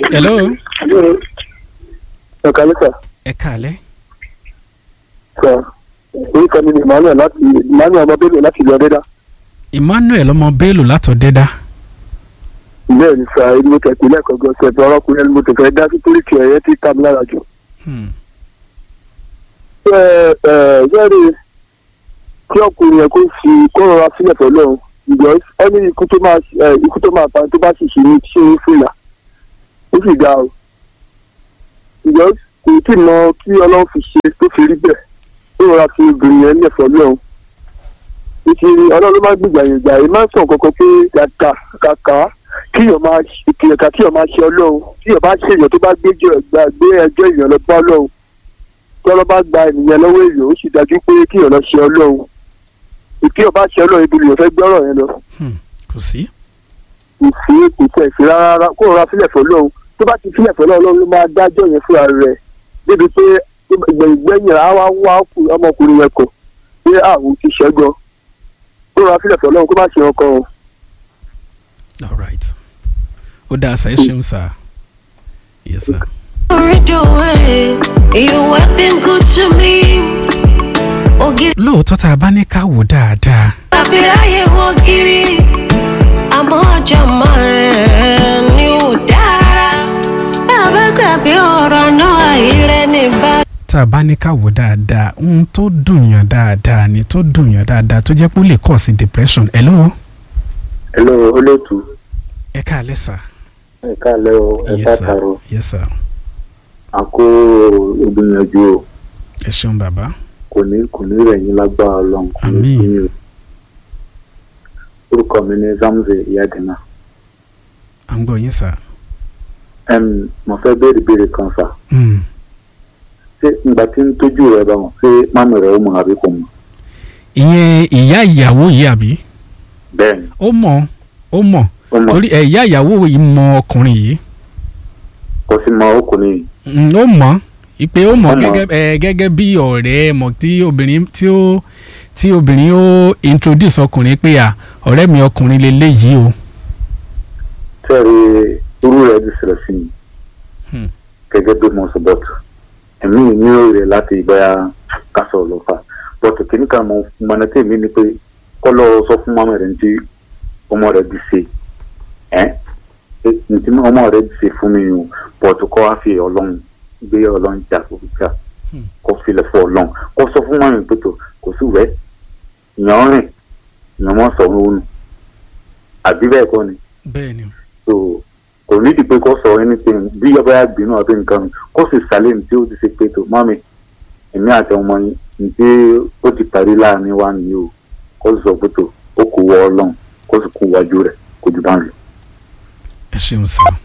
hello ẹ̀ka lẹ́sà ẹ káalẹ́ sọ orúkọ mi ni emmanuel láti emmanuel ọmọ bello láti ìlú ọdẹdá emmanuel ọmọ bello látọ̀dẹ́dá bẹ́ẹ̀ ni sà ẹni mo tẹ̀ pé lẹ́ẹ̀kan gan ṣe ẹ̀bùn ọlọ́kùnrin ẹni mo tẹ̀ fẹ́ dá sí torí kí ẹ̀yẹ ti ká mi lára jù. Hmm. ẹ ẹ yẹ́rì kí ọkùnrin yẹn kó fi kó rọra sílẹ̀ pẹ̀lú ọ̀hún ìgbọ́ ẹni ikú tó máa ẹ ikú tó máa pa tó bá sì ṣe ní ṣé ń fìlà ó sì ga o ìgbọ́ kò tí ì mọ kí ọlọ́run fi ṣe tó fi rí bẹ́ẹ̀ ó rọra fi obìnrin yẹn lẹ̀ pẹ̀lú ọ̀hún ìṣèlú ọlọ́run ló máa gbìgbà yẹn gbà yẹn máa ń sàn kankan pé kàkà kàkà kíyàn máa kìyànká kíyàn máa ṣe ọlọ́run kíyàn bá ṣèyàn tó bá gbé jẹ́ gbà gbé ẹjọ́ èèyàn lọ bá ọlọ́run tọ́lọ́ bá gba ènìyàn lọ́wọ́ èèyàn ó sì dájú pé kíyàn lọ ṣe ọlọ́run kíyàn bá ṣe ọlọ́run ibi lèèyàn fẹ́ gbọ́rọ̀ yẹn lọ Hmm. kò sí. ìfì kò tẹ̀ sí rárá kó rọra sílẹ̀ fọlọ́run tó bá ti sílẹ̀ fọlọ́run ọlọ́run ló máa dájọ́ yẹn fúnra rẹ̀ débi pé ìgbẹ̀yìn á wá wá ọmọkùnrin yẹn kọ̀ pé àwọn ti ṣẹ́gun kó rọra sílẹ̀ fọlọ́run kó má ṣe ọkọ o. all right ó dáa sá ẹ ṣeun sá yes sir. Worried away, you have been good to me. Ògiri lóòótọ́ tá a bá ní ká wò dáadáa àbíráyé wọ́n kiri. Àmọ́ ọjọ́ mọ́ rẹ̀ ni ò dára. Bàbá gbàgbé ọ̀rọ̀ náà àìrẹ́ ní bá. tá a bá ní ká wò dáadáa ohun tó dùn yàn dáadáa ni tó dùn yàn dáadáa tó jẹ́ pé ó lè kọ̀ sí depression hello hello olóòtú ẹ káalẹ́ sá ẹ káàlẹ́ o ẹ yes sir káàtàrọ yes sir a kó ìgbìyànjú o ẹ ṣeun bàbá kò ní kò ní rẹ̀ yín lágbára ọlọ́run kò ní Àmín. sí yín o orúkọ mi ní zamze iyadina à ń gbọ́ yín sá. Em, mo fẹ́ béèrè béèrè kan sà Hmm. ṣé ìgbà tí ń tójú rẹ̀ bá wọn ṣé mami rẹ̀ ó mọ àbí kò mọ ìyẹn ìyá ìyàwó yìí àbí bẹ́ẹ̀ ni ó mọ̀ ó mọ̀ ó mọ torí ẹ̀ ìyá ìyàwó yìí mọ ọkùnrin yìí kò sí mọ ọkùnrin yìí Mm, ó mọ̀ ìpè ó mọ̀ Ó mọ̀. gẹ́gẹ́ ẹ̀ gẹ́gẹ́ bí ọ̀rẹ́ mọ̀ tí obìnrin tí ó tí obìnrin ó introduce ọkùnrin pé à ọ̀rẹ́ mi ọkùnrin lélẹ́yìí o. tẹ́rì irú rẹ̀ ti ṣẹlẹ̀ sí mi Hmm. gẹ́gẹ́ bí mo sọ bọ́tù ẹ̀mí ní òòrè láti bóyá kásọ̀ ló fà bọ́tù kìíní kan mo mọ̀nà tí èmi ni pé kọ́ lọ sọ fún mọ́mọ́ rẹ̀ ní tí ọmọ rẹ̀ ti ṣe ẹ́ ní tí ọmọ rẹ̀ ti ṣe fún mi o bọ́tù kọ́ wá fi ọlọ́run gbé ọlọ́run jà kó fi jà Hmm. kó filẹ̀ fún ọlọ́run kó sọ fún mọ́mọ́ pé tó kò sí wẹ́ ìyàn rìn ìyàn mọ́ sọ̀rọ̀ òun àbí bẹ́ẹ̀ kọ́ ni bẹ́ẹ̀ ni so kò nídìí pé kó sọ anything bí ọba yà gbinú àbí nǹkan mi kó sì sálẹ̀ ní tí ó ti ṣe pé tó mọ́mi èmi àti ọmọ yín ní tí ó ti parí láàrin wa nìyí o kó sì sọ pé tó ó kò wọ ọlọ́run kó sì kú wájú rẹ̀ kó jù bá ń lọ. ẹ ṣeun sá.